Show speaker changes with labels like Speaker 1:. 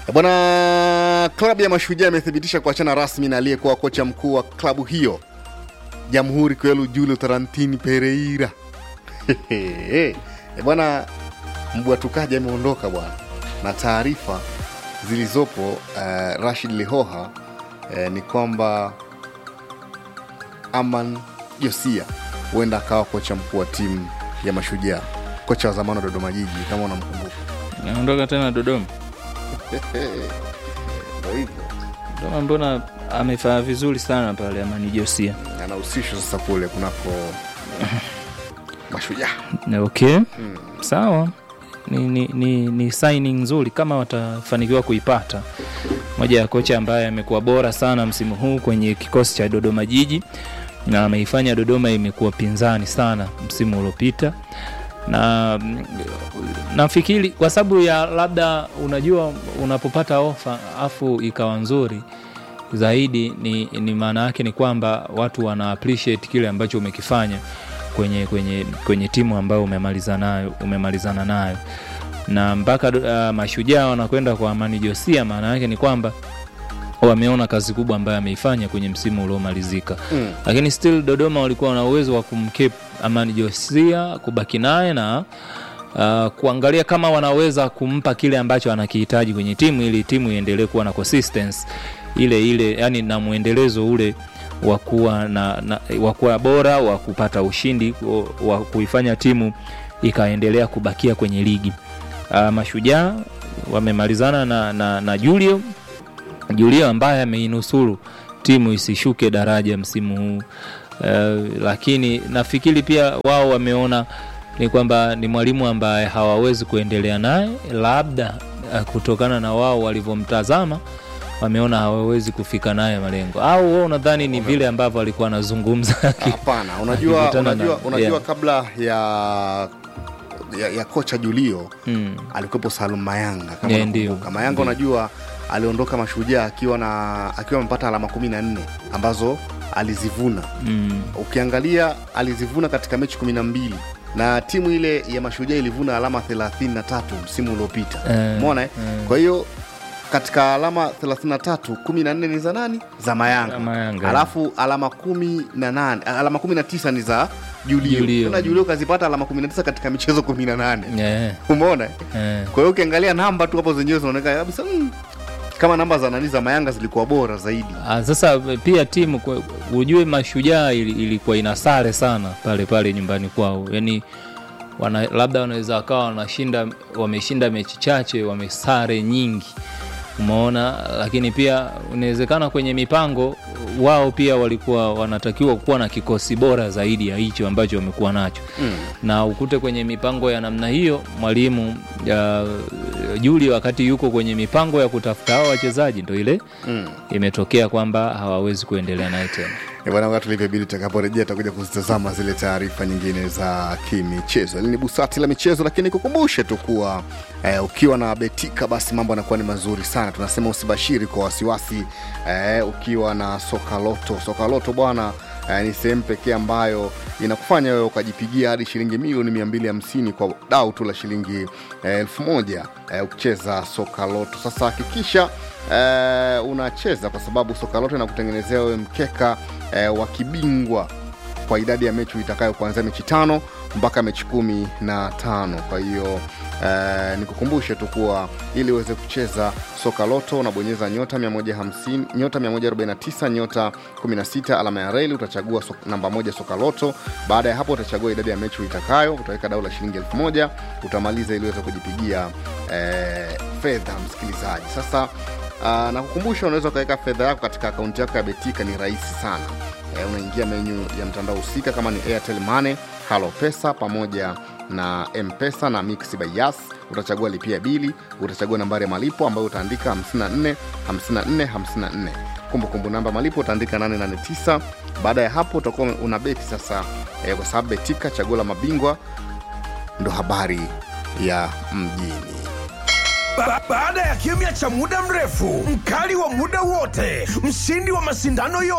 Speaker 1: Bwana, klabu ya Mashujaa imethibitisha kuachana rasmi na aliyekuwa kocha mkuu wa klabu hiyo Jamhuri Kwelu Julio Tarantini Pereira. Eh, bwana, mbwatukaji ameondoka bwana, na taarifa zilizopo uh, Rashid Lihoha uh, ni kwamba Aman Josia huenda akawa kocha mkuu wa timu ya Mashujaa, kocha wa zamani wa Dodoma Jiji kama unamkumbuka.
Speaker 2: naondoka tena Dodoma.
Speaker 1: Ndio hivyo
Speaker 2: Dodoma mbona amefanya vizuri sana pale Amani Josia.
Speaker 1: anahusishwa sasa kule kunako Mashujaa.
Speaker 2: Na Okay, sawa ni, ni, ni, ni signing nzuri kama watafanikiwa kuipata. Moja ya kocha ambaye amekuwa bora sana msimu huu kwenye kikosi cha Dodoma Jiji na ameifanya Dodoma imekuwa pinzani sana msimu uliopita, na mm, nafikiri kwa sababu ya labda, unajua unapopata ofa afu ikawa nzuri zaidi, ni, ni maana yake ni kwamba watu wana appreciate kile ambacho umekifanya kwenye, kwenye, kwenye timu ambayo umemaliza nayo umemalizana nayo na mpaka uh, mashujaa wanakwenda kwa Amani Josia, maana yake ni kwamba wameona kazi kubwa ambayo ameifanya kwenye msimu uliomalizika
Speaker 1: Mm.
Speaker 2: lakini still Dodoma walikuwa na uwezo wa kumkeep Amani Josia kubaki naye na uh, kuangalia kama wanaweza kumpa kile ambacho anakihitaji kwenye timu ili timu iendelee kuwa na consistency ile ile, yani na mwendelezo ule wa kuwa na, na wa kuwa bora wa kupata ushindi wa- wa kuifanya timu ikaendelea kubakia kwenye ligi. Uh, mashujaa wamemalizana na, na, na Julio Julio ambaye ameinusuru timu isishuke daraja msimu huu uh, lakini nafikiri pia wao wameona ni kwamba ni mwalimu ambaye hawawezi kuendelea naye, labda uh, kutokana na wao walivyomtazama wameona hawawezi kufika naye malengo, au wewe unadhani ni vile ambavyo alikuwa anazungumza
Speaker 1: Hapana, unajua,
Speaker 2: Akikutana
Speaker 1: unajua,
Speaker 2: na-
Speaker 1: unajua
Speaker 2: yeah.
Speaker 1: kabla ya, ya, ya kocha Julio
Speaker 2: mm.
Speaker 1: alikuwepo Salum Mayanga kama
Speaker 2: Yeah, ndio.
Speaker 1: unakumbuka. Mayanga
Speaker 2: Ndio.
Speaker 1: unajua aliondoka Mashujaa akiwa na akiwa amepata alama kumi na nne ambazo alizivuna.
Speaker 2: Mm.
Speaker 1: Ukiangalia alizivuna katika mechi kumi na mbili na timu ile ya Mashujaa ilivuna alama 33 msimu uliopita
Speaker 2: Eh,
Speaker 1: umeona eh?
Speaker 2: eh.
Speaker 1: Kwa hiyo katika alama 33 14 ni za nani? Za Mayanga.
Speaker 2: Za Mayanga.
Speaker 1: Alafu alama 18 alama 19 ni za Julio.
Speaker 2: Julio.
Speaker 1: Tena Julio kazipata alama 19 katika michezo 18.
Speaker 2: Yeah.
Speaker 1: Umeona? eh?
Speaker 2: Eh.
Speaker 1: Kwa hiyo ukiangalia namba tu hapo zenyewe zinaonekana kabisa mm, kama namba za nani za Mayanga zilikuwa bora zaidi.
Speaker 2: Ah, sasa pia timu kwa- ujue mashujaa ili- ilikuwa ina sare sana pale pale nyumbani kwao yani wana, labda wanaweza wakawa wanashinda wameshinda mechi chache wamesare nyingi umeona lakini pia inawezekana kwenye mipango wao pia walikuwa wanatakiwa kuwa na kikosi bora zaidi ya hicho ambacho wamekuwa nacho
Speaker 1: Mm.
Speaker 2: na ukute kwenye mipango ya namna hiyo mwalimu ya Juli wakati yuko kwenye mipango ya kutafuta hao wachezaji ndo ile
Speaker 1: Mm.
Speaker 2: imetokea kwamba hawawezi kuendelea naye tena.
Speaker 1: Eh, Bwana, wakati ulivyobidi tutakaporejea tutakuja kuzitazama zile taarifa nyingine za kimichezo. Hili ni busati la michezo, lakini kukumbushe tu kuwa eh, ukiwa na betika basi mambo yanakuwa ni mazuri sana. Tunasema usibashiri kwa wasiwasi eh, ukiwa na soka loto. Soka loto bwana eh, ni sehemu pekee ambayo inakufanya wewe ukajipigia hadi shilingi milioni 250 kwa dau tu la shilingi eh, elfu moja eh, ukicheza soka loto. Sasa hakikisha eh, unacheza kwa sababu soka loto inakutengenezea wewe mkeka eh, wa kibingwa kwa idadi ya mechi itakayo kuanzia mechi tano mpaka mechi kumi na tano kwa hiyo eh, nikukumbushe tu kuwa ili uweze kucheza soka loto unabonyeza nyota 150 nyota 149 nyota 16 alama ya reli utachagua so, namba moja soka loto baada ya hapo utachagua idadi ya mechi uitakayo utaweka dau la shilingi elfu moja utamaliza ili uweze kujipigia eh, fedha msikilizaji sasa Uh, na kukumbusha unaweza ukaweka fedha yako katika akaunti yako ya betika ni rahisi sana eh, unaingia menyu ya mtandao husika kama ni airtel money halo pesa pamoja na mpesa na mix by yas utachagua lipia bili utachagua nambari ya malipo ambayo utaandika 54 54 54 kumbukumbu namba malipo utaandika 889 baada ya hapo utakuwa una beti sasa eh, kwa sababu betika chaguo la mabingwa ndo habari ya mjini
Speaker 3: Ba baada ya kimya cha muda mrefu, mkali wa muda wote, mshindi wa mashindano yote